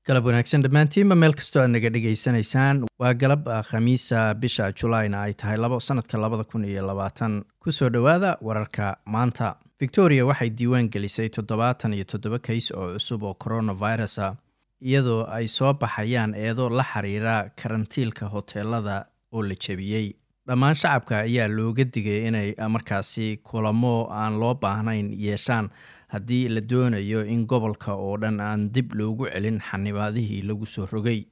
galab wanaagsan dhammaantiinba meel kastoo aad naga dhegaysanaysaan waa galab khamiisa bisha julaina ay tahay labo sanadka labada kun iyo labaatan kusoo dhowaada wararka maanta victoria waxay diiwaan gelisay toddobaatan iyo toddoba kays oo cusub oo coronavirusa iyadoo ay soo baxayaan eedo la xiriira karantiilka hoteelada oo la jebiyey dhammaan shacabka ayaa looga digay inay markaasi kulamo aan loo baahnayn yeeshaan haddii la doonayo in gobolka oo dhan aan dib loogu celin xanibaadihii lagu soo rogay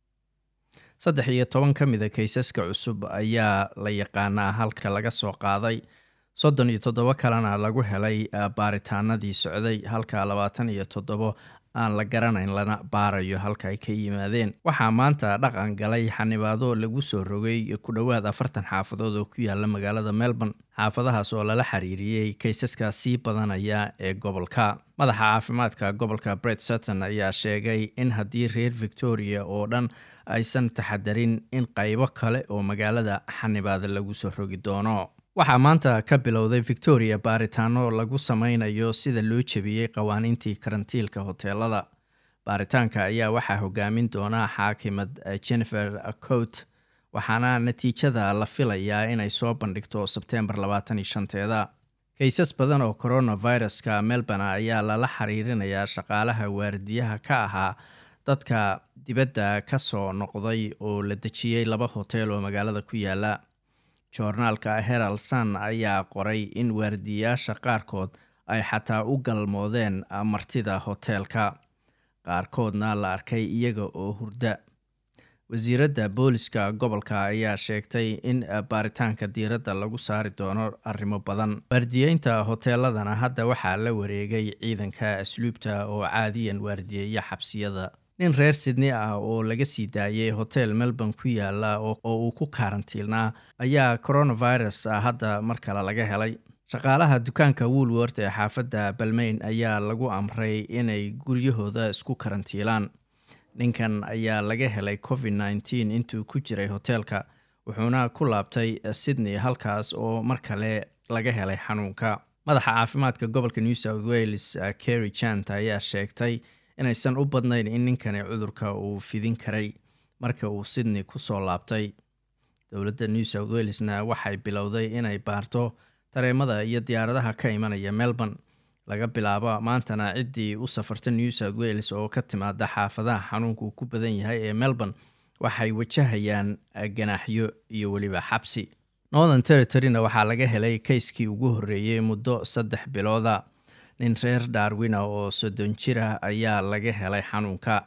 saddex iyo toban ka mida kaysaska cusub ayaa la yaqaanaa halka laga soo qaaday soddon iyo toddobo kalena lagu helay baaritaanadii socday halka labaatan iyo toddobo aan la garanayn lana baarayo halka ay ka yimaadeen waxaa maanta dhaqan galay xanibaado lagu soo rogay ku dhowaad afartan xaafadood oo ku yaala magaalada melbourne xaafadahaas oo lala xiriiriyey kaysaska sii badanaya ee gobolka madaxa caafimaadka gobolka bret sutton ayaa sheegay in haddii reer victoria oo dhan aysan taxadarin in qaybo kale oo magaalada xanibaada lagu soo rogi doono waxaa maanta ka bilowday victoria baaritaano lagu sameynayo sida loo jebiyey qawaaniintii karantiilka hoteelada baaritaanka ayaa waxaa hogaamin doona xaakimad jennifer coat waxaana natiijada la filayaa inay soo bandhigto sebtembar labaatan iyo shanteeda kaysas badan oo coronaviruska melbourne ayaa lala xiriirinayaa shaqaalaha waardiyaha ka ahaa dadka dibadda ka soo noqday oo la dejiyey laba hotel oo magaalada ku yaala joornaalka herald sun ayaa qoray in waardiyayaasha qaarkood ay xataa u galmoodeen martida hoteelka qaarkoodna la arkay iyaga oo hurda wasiiradda booliska gobolka ayaa sheegtay in baaritaanka diiradda lagu saari doono arrimo badan waardiyeynta hoteeladana hadda waxaa la wareegay ciidanka asluubta oo caadiyan waardiyeeya xabsiyada nin reer sydney ah oo laga sii daayay hotel melbourne ku yaala oo uu ku kaarantiilnaa ayaa coronavirus hadda mar kale laga helay shaqaalaha dukaanka woolwort ee xaafadda balmayn ayaa lagu amray inay guryahooda isku karantiilaan ninkan ayaa laga helay covid nneteen intuu ku jiray hoteelka wuxuuna ku laabtay sydney halkaas oo mar kale laga helay xanuunka madaxa caafimaadka gobolka new south wales kerry jant ayaa sheegtay inaysan u badnayn in ninkani cudurka uu fidin karay marka uu sydney ku soo laabtay dowladda new south walesna waxay bilowday inay baarto tareemada iyo diyaaradaha ka imanaya melbourne laga bilaabo maantana ciddii u safarta new south wales oo ka timaada xaafadaha xanuunku ku badan yahay ee melbourne waxay wajahayaan ganaaxyo iyo weliba xabsi northern territoryna waxaa laga helay kayskii ugu horreeyey muddo saddex bilooda nin reer darwina oo soddon jira ayaa laga helay xanuunka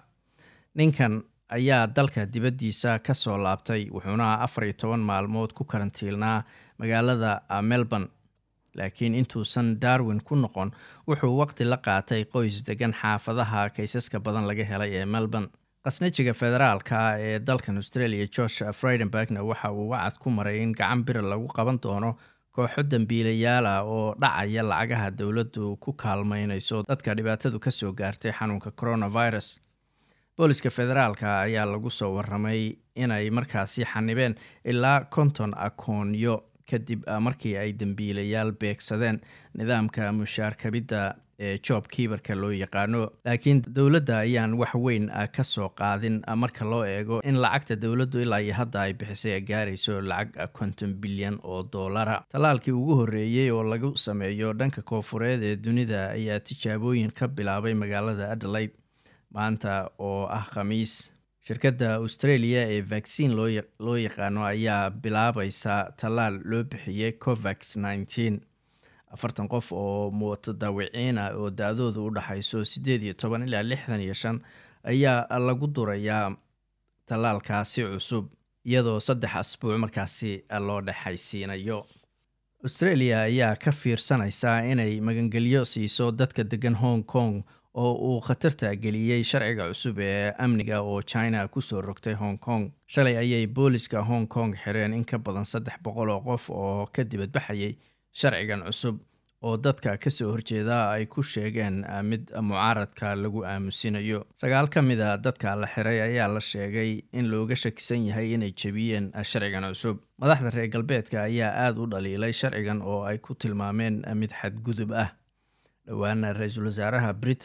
ninkan ayaa dalka dibaddiisa ka soo laabtay wuxuuna afar iyo toban maalmood ku karantiilnaa magaalada melbourne laakiin intuusan darwin ku noqon wuxuu waqti la qaatay qoys degan xaafadaha kaysaska badan laga helay ee melbourne qasnajiga federaalka ee dalkan australia george friedenbergna waxa uu wacad ku maray in gacan bira lagu qaban doono kooxo dambiilayaala oo dhacaya lacagaha dowladdu ku kaalmeynayso dadka dhibaatadu ka soo gaartay xanuunka coronavirus booliska federaalka ayaa lagu soo waramay inay markaasi xanibeen ilaa konton akoonyo kadib markii ay dambiilayaal beegsadeen nidaamka mushaarkabidda ee job kiibarka loo yaqaano laakiin dowladda ayaan wax weyn ka soo qaadin marka loo eego in lacagta dowladdu ilaa iyo hadda ay bixisay ay gaarayso lacag konton bilyan oo doolara tallaalkii ugu horreeyey oo lagu sameeyo dhanka koofureed ee dunida ayaa tijaabooyin ka bilaabay magaalada adelaide maanta oo ah khamiis shirkadda australia ee vaccine loo yaqaano ayaa bilaabaysa tallaal loo bixiyey covax nneteen afartan qof oo mutadawiciin ah oo da-dooda u dhaxayso siddeed iyo toban ilaa lixdan iyo shan ayaa lagu durayaa tallaalkaasi cusub iyadoo saddex asbuuc markaasi loo dhexaysiinayo australia ayaa ka fiirsanaysaa inay magangelyo siiso dadka degan hong kong oo uu khatarta geliyey sharciga cusub ee amniga oo china kusoo rogtay hong kong shalay ayay booliska hong kong xireen in ka badan saddex boqol oo qof oo ka dibadbaxayay sharcigan cusub oo dadka kasoo horjeeda ay ku sheegeen mid mucaaradka lagu aamusinayo sagaal ka mid a dadka la xiray ayaa la sheegay in looga shakisan yahay inay jebiyeen sharcigan cusub madaxda reer galbeedka ayaa aada u dhaliilay sharcigan oo ay ku tilmaameen mid xadgudub ah dhowaana ra-iisul wasaaraha britain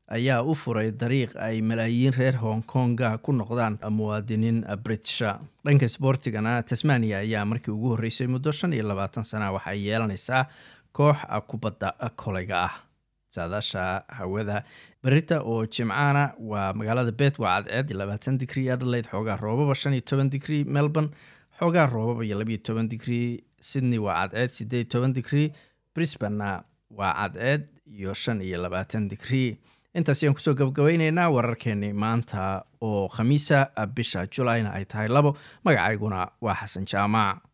ayaa u furay dariiq ay malaayiin reer hong konga ku noqdaan muwaadiniin britisha dhanka sboortigana tasmania ayaa markii ugu horreysay muddo shan iyo labaatan sana waxay yeelanaysaa koox kubadda koleyga ah saadaasha hawada berita oo jimcaana waa magaalada bet waa cadceed labaatan digrie adelaide xoogaa roobaba shan iyo toban digrie melbourne xoogaa roobaba iyo labiyo toban digrie sydney waa cadceed sideed toban digrie brisbanna waa cadceed iyo shan iyo labaatan digrie intaas ayaan kusoo gabagabayneynaa wararkeenii maanta oo khamiisa bisha julayna ay tahay labo magacayguna waa xasan jaamac